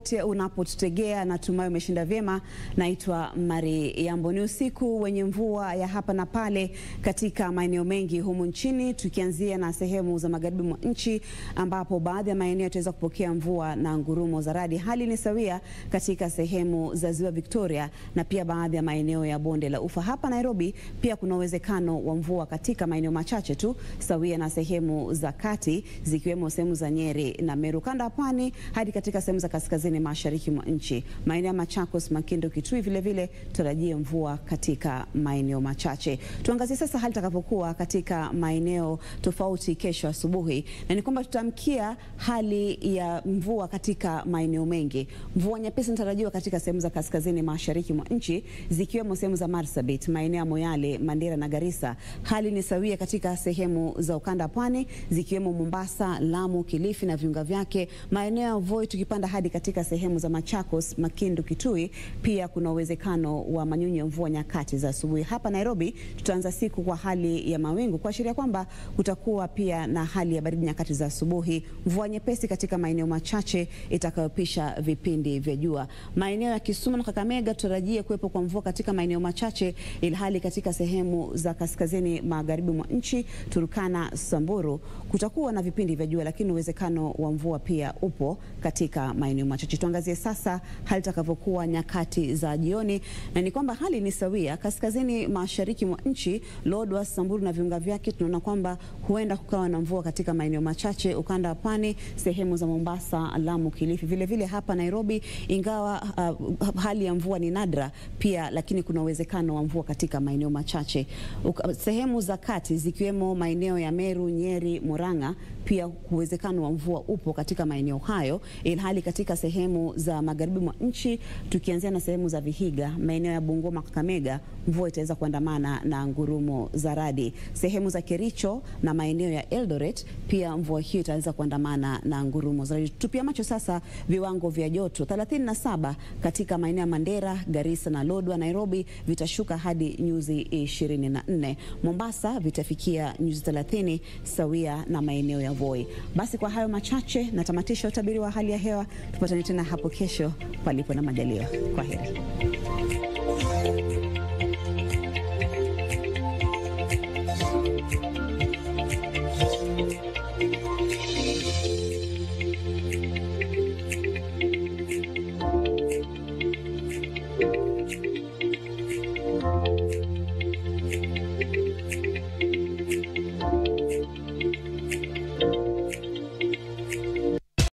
Unapotutegea natumai umeshinda vyema. Naitwa Mari Yambo. Ni usiku wenye mvua ya hapa na pale katika maeneo mengi humu nchini, tukianzia na sehemu za magharibi mwa nchi ambapo baadhi ya maeneo yataweza kupokea mvua na ngurumo za radi. Hali ni sawia katika sehemu za ziwa Victoria na pia baadhi ya maeneo ya bonde la Ufa. Hapa Nairobi pia kuna uwezekano wa mvua katika maeneo machache tu, sawia na sehemu za kati zikiwemo sehemu za Nyeri na Meru, kanda ya pwani hadi katika sehemu za kaskazini mashariki mwa nchi. Maeneo ya Machakos, Makindu, Kitui vile vile tutarajie mvua katika maeneo machache. Tuangazie sasa hali itakavyokuwa katika maeneo tofauti kesho asubuhi, na ni kwamba tutamkia hali ya mvua katika maeneo mengi. Mvua nyepesi inatarajiwa katika sehemu za kaskazini mashariki mwa nchi zikiwemo sehemu za Marsabit, maeneo ya Moyale, Mandera na Garissa. Hali ni sawia katika sehemu za ukanda pwani zikiwemo Mombasa, Lamu, Kilifi na viunga vyake, maeneo ya Voi tukipanda hadi katika sehemu za Machakos, Makindu, Kitui. Pia kuna uwezekano wa manyunyu ya mvua nyakati za asubuhi. Hapa Nairobi tutaanza siku kwa hali ya mawingu kuashiria kwamba kutakuwa pia na hali ya baridi nyakati za asubuhi, mvua nyepesi katika maeneo machache itakayopisha vipindi vya jua. Maeneo ya Kisumu na Kakamega tutarajie kuwepo kwa mvua katika maeneo machache, ilhali katika sehemu za kaskazini magharibi mwa nchi, Turkana, Samburu kutakuwa na vipindi vya jua, lakini uwezekano wa mvua pia upo katika maeneo machache. Tuangazie sasa hali itakavyokuwa nyakati za jioni, na ni kwamba hali ni sawia kaskazini mashariki mwa nchi, Lodwar, Samburu na viunga vyake, tunaona kwamba huenda kukawa na mvua katika maeneo machache, ukanda wa pwani, sehemu za Mombasa, Lamu, Kilifi, vile vile hapa Nairobi, ingawa uh, hali ya mvua ni nadra pia, lakini kuna uwezekano wa mvua katika maeneo machache. Uka, sehemu za kati zikiwemo maeneo ya Meru, Nyeri, Murang'a, pia uwezekano wa mvua upo katika maeneo hayo, ilhali katika sehemu za magharibi mwa nchi tukianzia na sehemu za Vihiga, maeneo ya Bungoma, Kakamega, mvua itaweza kuandamana na ngurumo za radi. Sehemu za Kericho na maeneo ya Eldoret pia mvua hiyo itaweza kuandamana na ngurumo za radi. Tupia macho sasa viwango vya joto 37 katika maeneo ya Mandera, Garissa na Lodwar. Nairobi vitashuka hadi nyuzi 24. Mombasa vitafikia nyuzi 30 sawia na maeneo ya Voi. Basi kwa hayo machache natamatisha utabiri wa hali ya hewa. Tupatane tena hapo kesho palipo na majaliwa. Kwa heri.